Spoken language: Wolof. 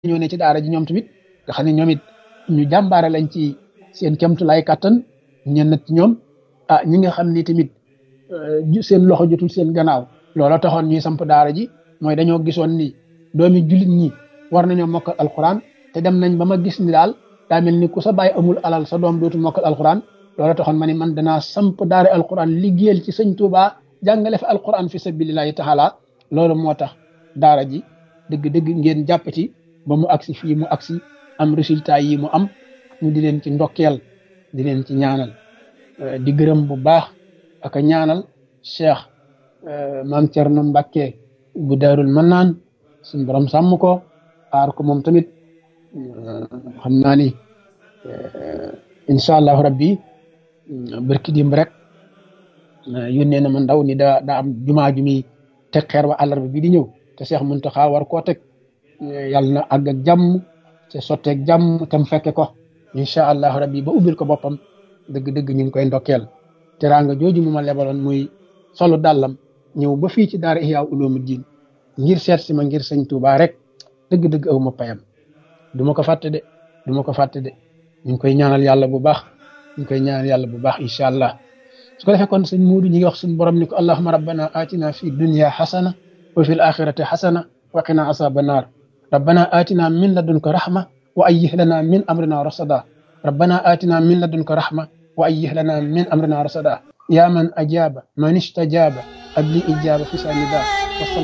ñoo ne ci daara ji ñoom tamit nga xam ne ñoom it ñu jàmbaare lañ ci seen kemtulaay kàttan ñenn ci ñoom ah ñi nga xam ni tamit seen loxo jotul seen gannaaw loola taxoon ñuy samp daara ji mooy dañoo gisoon ni doomi jullit ñi war nañoo mokkal alxuraan te dem nañ ba ma gis ni daal daa mel ni ku sa bàyyi amul alal sa doom dootul mokkal alxuraan loola taxoon ma ni man danaa samp daara alxuraan liggéeyal ci sëñ Tuubaa jàngale fi alxuraan fi sabilillahi taala loolu moo tax daara ji dëgg-dëgg ngeen jàpp ci ba mu agsi fii mu agsi am résultat yi mu am ñu di leen ci ndokkeel di leen ci ñaanal di gërëm bu baax ak a ñaanal cheikh maam Cerno Mbàkke bu daarul mannaan suñ borom sàmm ko aar ko moom tamit xam naa ni incha allahu rabbi barki dimb rek yónnee na ma ndaw ni daa daa am jumaa ju muy teg xeer wa àllarba bi di ñëw te Cheikh Muntaxa war koo teg yàlla na àgg ak jàmm te sotteeg jàmm te mu fekke ko incha allahu rabbi ba ubbil ko boppam dëgg-dëgg ñu ngi koy ndokkeel teraanga jooju mu ma lebaloon muy solu dàllam ñëw ba fii ci daara Ihya Ulumuddin ngir seet si ma ngir sëñ Tuubaa rek dëgg-dëgg aw ma payam du ma ko fàtte de du ma ko fàtte de ñu ngi koy ñaanal yàlla bu baax ñu ngi koy ñaanal yàlla bu baax incha allah su ko defee kon sëñ Muudu ñi ngi wax suñu borom ni ko allahuma rabbana atina fi dunya xasana wa fi l axirati xasana wa qina asaba naar rabbana atina min ladunka rahma wa ayyih lana min amrina rasada rabbana atina min ladunka rahma wa ayyih lana min amrina rasada ya man ajaba man istajaba abli ijaba fi sanida